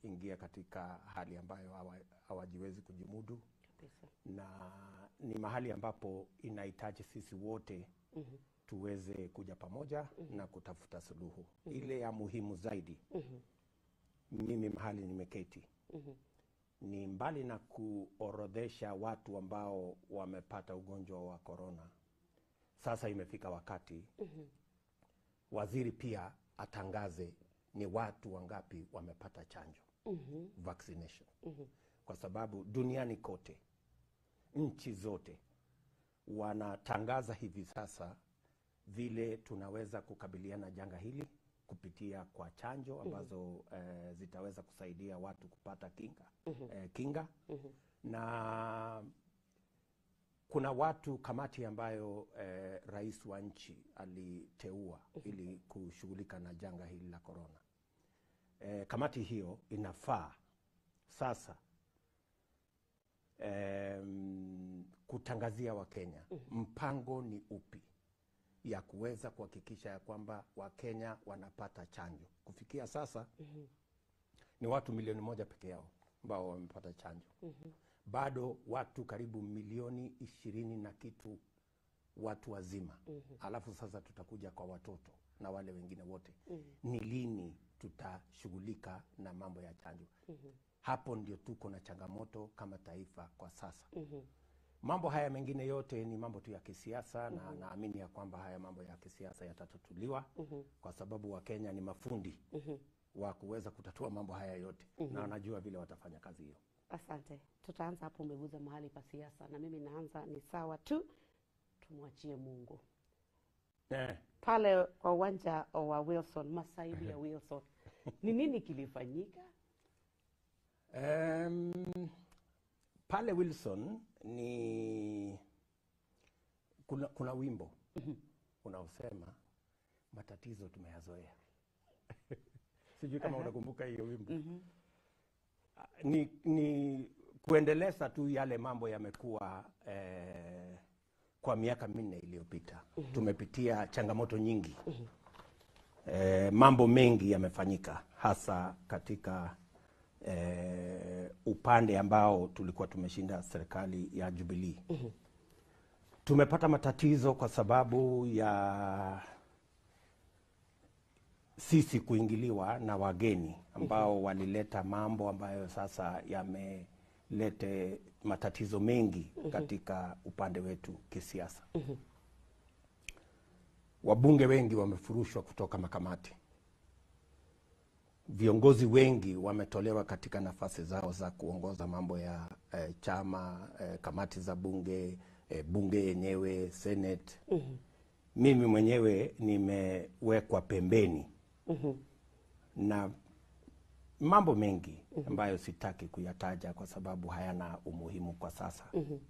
wameingia katika hali ambayo hawa- hawajiwezi kujimudu Kabisa. na ni mahali ambapo inahitaji sisi wote Mhm. tuweze kuja pamoja na kutafuta suluhu ile ya muhimu zaidi. Mhm. Mimi mahali nimeketi Mhm. ni mbali na kuorodhesha watu ambao wamepata ugonjwa wa korona, sasa imefika wakati Mhm. waziri pia atangaze ni watu wangapi wamepata chanjo Mhm. vaccination, Mhm. kwa sababu duniani kote nchi zote wanatangaza hivi sasa vile tunaweza kukabiliana janga hili kupitia kwa chanjo ambazo eh, zitaweza kusaidia watu kupata kinga, eh, kinga Mhm. na kuna watu kamati ambayo eh, rais wa nchi aliteua ili kushughulika na janga hili la korona. Eh, kamati hiyo inafaa sasa em, kutangazia Wakenya mpango ni upi ya kuweza kuhakikisha ya kwamba Wakenya wanapata chanjo. Kufikia sasa ni watu milioni moja peke yao ambao wamepata chanjo bado watu karibu milioni ishirini na kitu watu wazima alafu sasa tutakuja kwa watoto na wale wengine wote ni lini tutashughulika na mambo ya chanjo hapo ndio tuko na changamoto kama taifa kwa sasa mambo haya mengine yote ni mambo tu ya kisiasa na naamini ya kwamba haya mambo ya kisiasa yatatatuliwa kwa sababu wakenya ni mafundi wa kuweza kutatua mambo haya yote na wanajua vile watafanya kazi hiyo Asante, tutaanza hapo. Umeguza mahali pa siasa, na mimi naanza ni sawa tu, tumwachie Mungu eh. pale kwa uwanja wa Wilson, masaibu ya Wilson, ni nini kilifanyika? Um, pale Wilson ni kuna, kuna wimbo unaosema matatizo tumeyazoea. Sijui kama unakumbuka hiyo wimbo. Ah, Ni, ni kuendeleza tu yale mambo yamekuwa eh, kwa miaka minne iliyopita tumepitia changamoto nyingi eh, mambo mengi yamefanyika hasa katika eh, upande ambao tulikuwa tumeshinda serikali ya Jubilee. Tumepata matatizo kwa sababu ya sisi kuingiliwa na wageni ambao walileta mambo ambayo sasa yamelete matatizo mengi katika upande wetu kisiasa. Wabunge wengi wamefurushwa kutoka makamati viongozi wengi wametolewa katika nafasi zao za kuongoza mambo ya eh, chama eh, kamati za bunge eh, bunge yenyewe senate mimi mwenyewe nimewekwa pembeni na mambo mengi ambayo sitaki kuyataja kwa sababu hayana umuhimu kwa sasa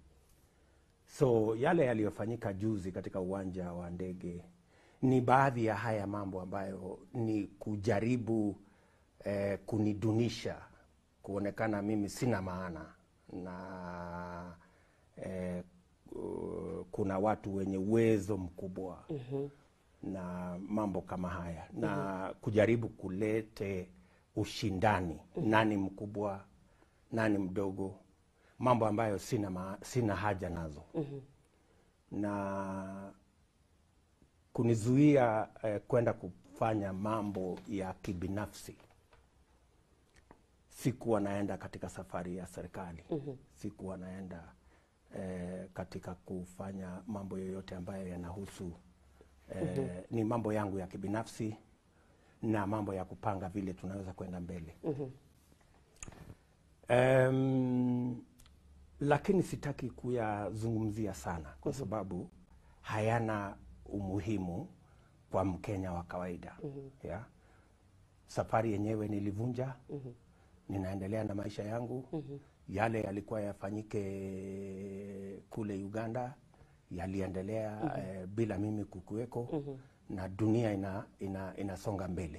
so yale yaliyofanyika juzi katika uwanja wa ndege ni baadhi ya haya mambo ambayo ni kujaribu eh, kunidunisha kuonekana mimi sina maana na eh, ku- kuna watu wenye uwezo mkubwa na mambo kama haya na kujaribu kulete ushindani nani mkubwa nani mdogo mambo ambayo sina, ma, sina haja nazo na kunizuia eh, kwenda kufanya mambo ya kibinafsi sikuwa naenda katika safari ya serikali sikuwa naenda eh, katika kufanya mambo yoyote ambayo yanahusu eh, ni mambo yangu ya kibinafsi na mambo ya kupanga vile tunaweza kwenda mbele Em, lakini sitaki kuyazungumzia sana kwa sababu hayana umuhimu kwa Mkenya wa kawaida ya safari yenyewe nilivunja ninaendelea na maisha yangu yale yalikuwa yafanyike kule Uganda yaliendelea eh, bila mimi kukuweko na dunia ina, ina, inasonga mbele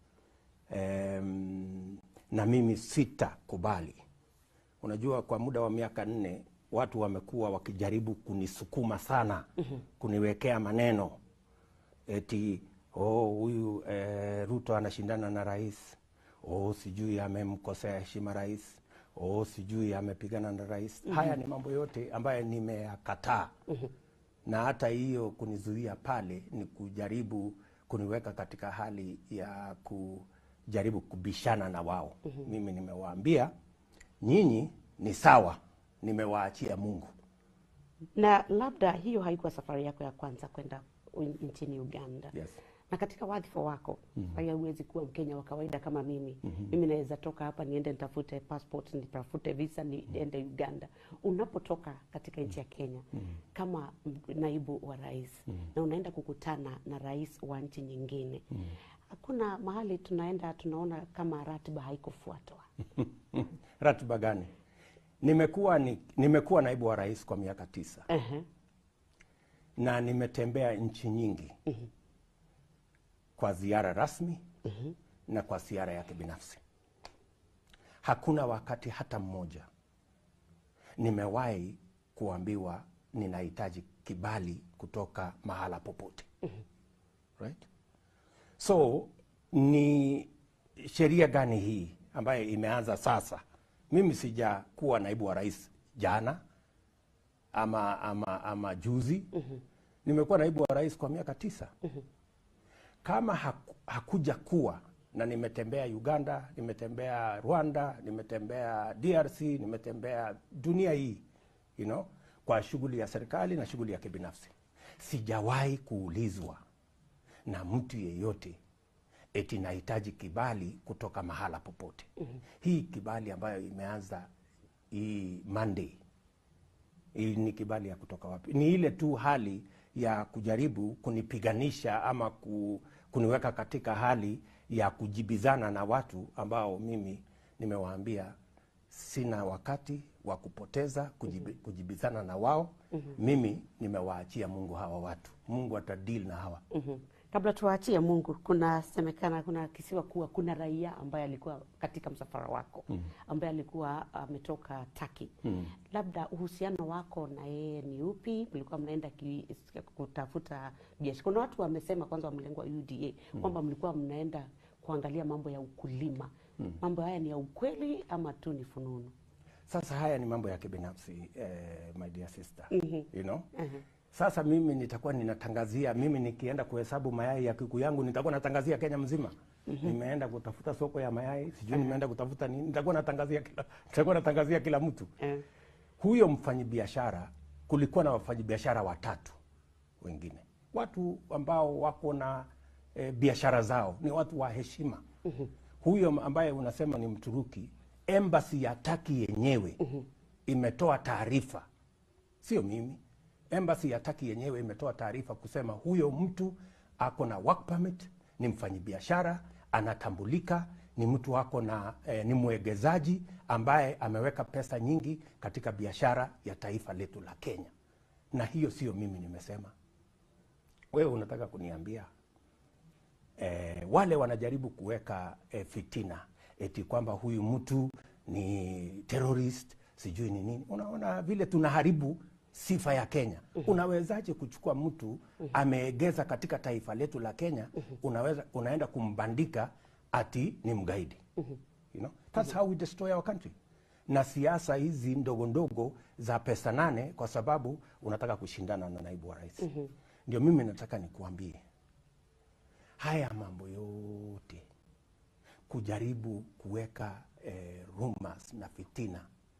Em, na mimi sitakubali. Unajua, kwa muda wa miaka nne watu wamekuwa wakijaribu kunisukuma sana, kuniwekea maneno eti oh, huyu eh, Ruto anashindana na rais, oh, sijui amemkosea heshima rais, oh, sijui amepigana na rais. Haya ni mambo yote ambayo nimeyakataa na hata hiyo kunizuia pale ni kujaribu kuniweka katika hali ya kujaribu kubishana na wao. Mimi nimewaambia nyinyi ni sawa, nimewaachia Mungu. Na labda hiyo haikuwa safari yako ya kwanza kwenda u- nchini Uganda. Yes. Na katika wadhifa wako mm huwezi kuwa Mkenya wa kawaida kama mimi. Mimi naweza toka hapa niende nitafute passport, nitafute visa, niende Uganda. Unapotoka katika nchi ya Kenya kama m- naibu wa rais na unaenda kukutana na rais wa nchi nyingine, hakuna mahali tunaenda tunaona kama ratiba haikufuatwa. Ratiba gani? Nimekuwa ni, nimekuwa naibu wa rais kwa miaka tisa Ehe. na nimetembea nchi nyingi kwa ziara rasmi na kwa ziara yake binafsi. Hakuna wakati hata mmoja nimewahi kuambiwa ninahitaji kibali kutoka mahala popote. Right? So ni sheria gani hii ambayo imeanza sasa? Mimi sijakuwa naibu wa rais jana ama, ama, ama juzi. Nimekuwa naibu wa rais kwa miaka tisa. Kama haku, hakuja kuwa na nimetembea Uganda, nimetembea Rwanda, nimetembea DRC, nimetembea dunia hii you know, kwa shughuli ya serikali na shughuli ya kibinafsi, sijawahi kuulizwa na mtu yeyote eti nahitaji kibali kutoka mahala popote. Hii kibali ambayo imeanza hii Monday hii ni kibali ya kutoka wapi? Ni ile tu hali ya kujaribu kunipiganisha ama ku, kuniweka katika hali ya kujibizana na watu ambao mimi nimewaambia sina wakati wa kupoteza kujibi, kujibizana na wao. Mimi nimewaachia Mungu hawa watu. Mungu atadeal na hawa. Mhm. Kabla tuwaachie Mungu, kunasemekana, kuna kisiwa kuwa kuna raia ambaye alikuwa katika msafara wako ambaye alikuwa ametoka Taki. Labda uhusiano wako na yeye ni upi? Mlikuwa mnaenda ki, kutafuta biashara? Kuna watu wamesema kwanza, wa mlengo wa UDA kwamba mlikuwa mnaenda kuangalia mambo ya ukulima. Mambo haya ni ya ukweli ama tu ni fununu? Sasa haya ni mambo ya kibinafsi eh, my dear sister. Mhm. You know? Mhm. Sasa mimi nitakuwa ninatangazia, mimi nikienda kuhesabu mayai ya kuku yangu nitakuwa natangazia Kenya mzima. Nimeenda kutafuta soko ya mayai, sijui nimeenda kutafuta nini, nitakuwa natangazia kila, nitakuwa natangazia kila mtu. Eh. Huyo mfanyibiashara, kulikuwa na wafanyibiashara watatu wengine, watu ambao wako na e, biashara zao, ni watu wa heshima. Huyo ambaye unasema ni Mturuki, embassy ya Taki yenyewe imetoa taarifa, sio mimi. Embassy ya Taki yenyewe imetoa taarifa kusema huyo mtu ako na work permit, ni mfanyibiashara, anatambulika, ni mtu ako na eh, ni mwegezaji ambaye ameweka pesa nyingi katika biashara ya taifa letu la Kenya, na hiyo sio mimi nimesema. Wewe unataka kuniambia eh, wale wanajaribu kuweka eh, fitina eti kwamba huyu mtu ni terrorist sijui ni nini. Unaona vile tunaharibu sifa ya Kenya. Unawezaje kuchukua mtu ameegeza katika taifa letu la Kenya, unaweza unaenda kumbandika ati ni mgaidi. You know? That's how we destroy our country. Na siasa hizi ndogo ndogo za pesa nane, kwa sababu unataka kushindana na naibu wa rais. Ndio mimi nataka nikuambie haya mambo yote kujaribu kuweka eh, rumors na fitina.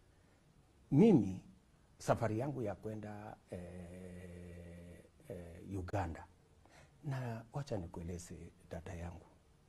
Mimi safari yangu ya kwenda eh, eh, Uganda, na wacha nikueleze dada yangu,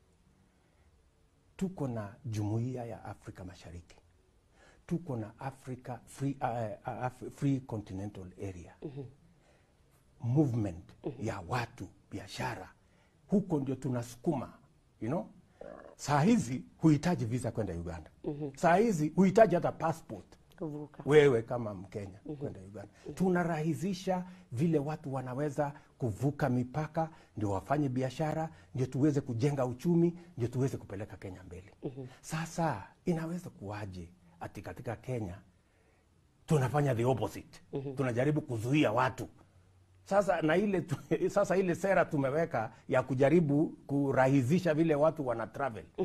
tuko na jumuiya ya Afrika Mashariki, tuko na Africa Free, uh, uh, Af- Free Continental Area movement ya watu biashara, huko ndio tunasukuma you know? Saa hizi huhitaji visa kwenda Uganda. Saa hizi huhitaji hata passport Kuvuka. wewe kama Mkenya kwenda Uganda. Tunarahisisha vile watu wanaweza kuvuka mipaka, ndio wafanye biashara, ndio tuweze kujenga uchumi, ndio tuweze kupeleka Kenya mbele. Sasa inaweza kuwaje ati katika Kenya tunafanya the opposite, tunajaribu kuzuia watu sasa na ile tu, sasa ile sera tumeweka ya kujaribu kurahisisha vile watu wana travel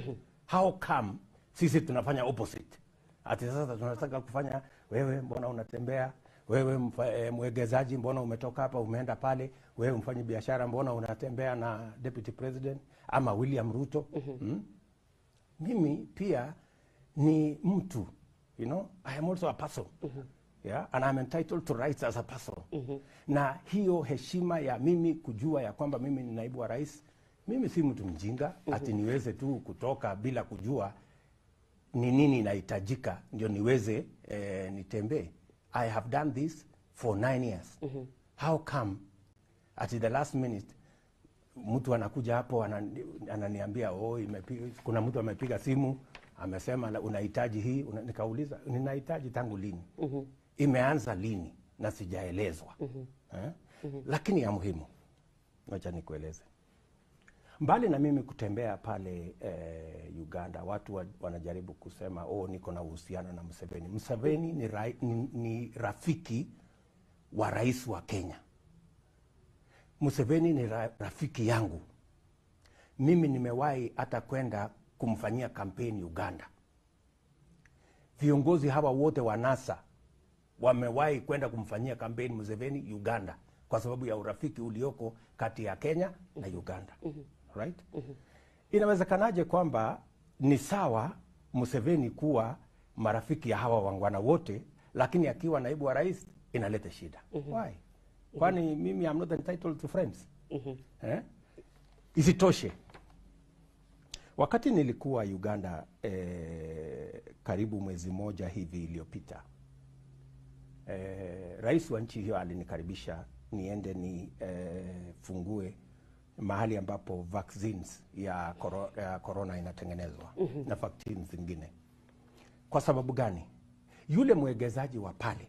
how come sisi tunafanya opposite ati sasa tunataka kufanya wewe mbona unatembea wewe mfa- eh, mwegezaji mbona umetoka hapa umeenda pale wewe mfanyi biashara mbona unatembea na deputy president ama william ruto mm? mimi pia ni mtu you know i am also a person yeah and i'm entitled to rights as a person na hiyo heshima ya mimi kujua ya kwamba mimi ni naibu wa rais mimi si mtu mjinga ati niweze tu kutoka bila kujua ni nini inahitajika ndio niweze eh, nitembee i have done this for nine years how come at the last minute mtu anakuja hapo anani, ananiambia oh, imepiga, kuna mtu amepiga simu amesema na- unahitaji hii una, nikauliza ninahitaji tangu lini mm-hmm. imeanza lini na sijaelezwa mm-hmm. eh? mm-hmm. lakini ya muhimu wacha nikueleze mbali na mimi kutembea pale eh, uganda watu wa, wanajaribu kusema oh, niko na uhusiano na mseveni mseveni ni, ra, ni, ni rafiki wa rais wa kenya Museveni ni ra, rafiki yangu. Mimi nimewahi hata kwenda kumfanyia kampeni Uganda. Viongozi hawa wote wa NASA wamewahi kwenda kumfanyia kampeni Museveni Uganda kwa sababu ya urafiki ulioko kati ya Kenya na Uganda. Right? Inawezekanaje kwamba ni sawa Museveni kuwa marafiki ya hawa wangwana wote, lakini akiwa naibu wa rais inaleta shida. Why? Kwani mimi I'm not entitled to friends? Eh? Isitoshe, wakati nilikuwa Uganda eh, karibu mwezi moja hivi iliyopita eh, rais wa nchi hiyo alinikaribisha niende ni eh, fungue mahali ambapo vaccines ya, koro, ya corona inatengenezwa na vaccines zingine. Kwa sababu gani? Yule mwegezaji wa pale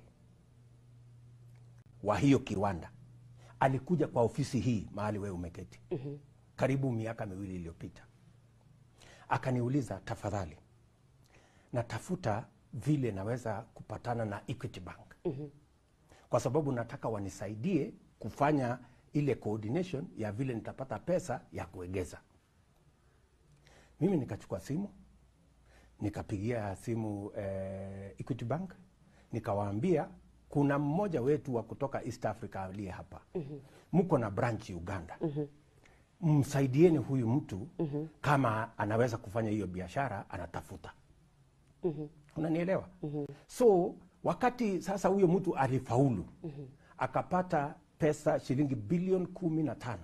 wa hiyo kiwanda alikuja kwa ofisi hii mahali wewe umeketi mm-hmm. karibu miaka miwili iliyopita akaniuliza tafadhali natafuta vile naweza kupatana na equity bank mm-hmm. kwa sababu nataka wanisaidie kufanya ile coordination ya vile nitapata pesa ya kuegeza mimi nikachukua simu nikapigia simu eh, equity bank nikawaambia kuna mmoja wetu wa kutoka east africa aliye hapa mm-hmm. mko na branch uganda mm-hmm. msaidieni huyu mtu mm-hmm. kama anaweza kufanya hiyo biashara anatafuta mm-hmm. unanielewa mm-hmm. so wakati sasa huyo mtu alifaulu mm-hmm. akapata pesa shilingi bilioni kumi na tano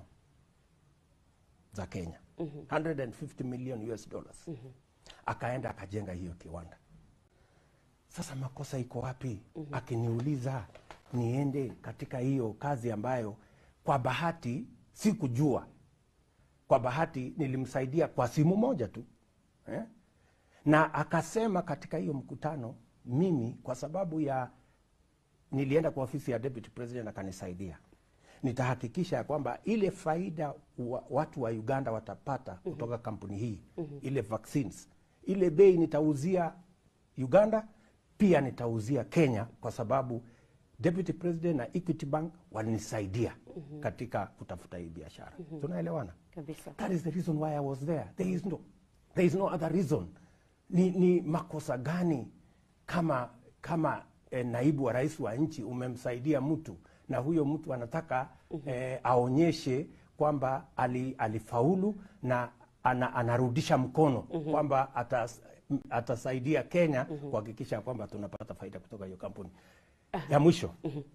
za kenya mm-hmm. 150 million us dollars mm-hmm. akaenda akajenga hiyo kiwanda sasa makosa iko wapi? mm-hmm. Akiniuliza niende katika hiyo kazi ambayo kwa bahati sikujua, kwa bahati nilimsaidia kwa simu moja tu eh? na akasema katika hiyo mkutano, mimi kwa sababu ya nilienda kwa ofisi ya deputy president akanisaidia, nitahakikisha ya kwamba ile faida wa, watu wa Uganda watapata mm-hmm. kutoka kampuni hii mm-hmm. ile vaccines, ile bei nitauzia Uganda pia nitauzia Kenya kwa sababu deputy president na Equity Bank walinisaidia mm-hmm. katika kutafuta hii biashara mm-hmm. tunaelewana kabisa that is the reason why I was there there is no, there is no other reason ni, ni makosa gani kama kama eh, naibu wa rais wa nchi umemsaidia mtu na huyo mtu anataka mm-hmm. eh, aonyeshe kwamba ali, alifaulu na ana, anarudisha mkono mm-hmm. kwamba atas, atasaidia Kenya mm-hmm. kuhakikisha kwamba tunapata faida kutoka hiyo kampuni ya mwisho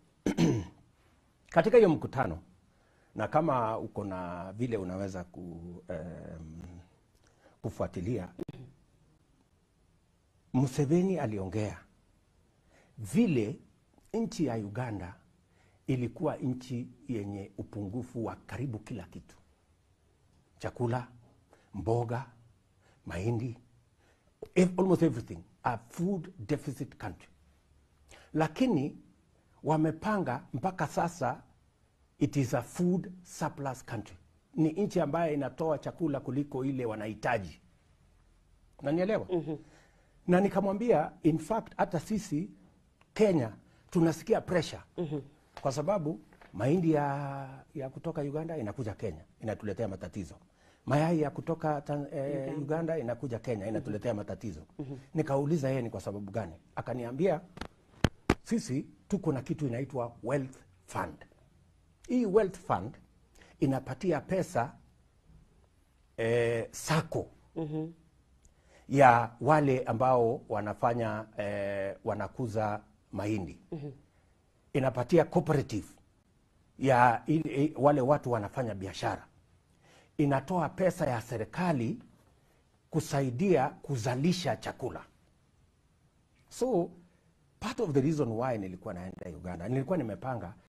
katika hiyo mkutano na kama uko na vile unaweza ku, um, kufuatilia Museveni aliongea vile nchi ya Uganda ilikuwa nchi yenye upungufu wa karibu kila kitu, chakula, mboga, mahindi, ev- almost everything, a food deficit country. Lakini wamepanga mpaka sasa it is a food surplus country, ni nchi ambayo inatoa chakula kuliko ile wanahitaji. Nanielewa? mm-hmm. na nikamwambia in fact hata sisi Kenya tunasikia pressure mm-hmm. kwa sababu mahindi ya, ya kutoka Uganda inakuja Kenya inatuletea matatizo. mayai ya kutoka Tan- eh, Uganda inakuja Kenya inatuletea matatizo. Nikauliza yeye ni kwa sababu gani, akaniambia sisi tuko na kitu inaitwa wealth fund. Hii wealth fund inapatia pesa eh, sako ya wale ambao wanafanya eh, wanakuza mahindi inapatia cooperative ya ili, wale watu wanafanya biashara inatoa pesa ya serikali kusaidia kuzalisha chakula so part of the reason why nilikuwa naenda uganda nilikuwa nimepanga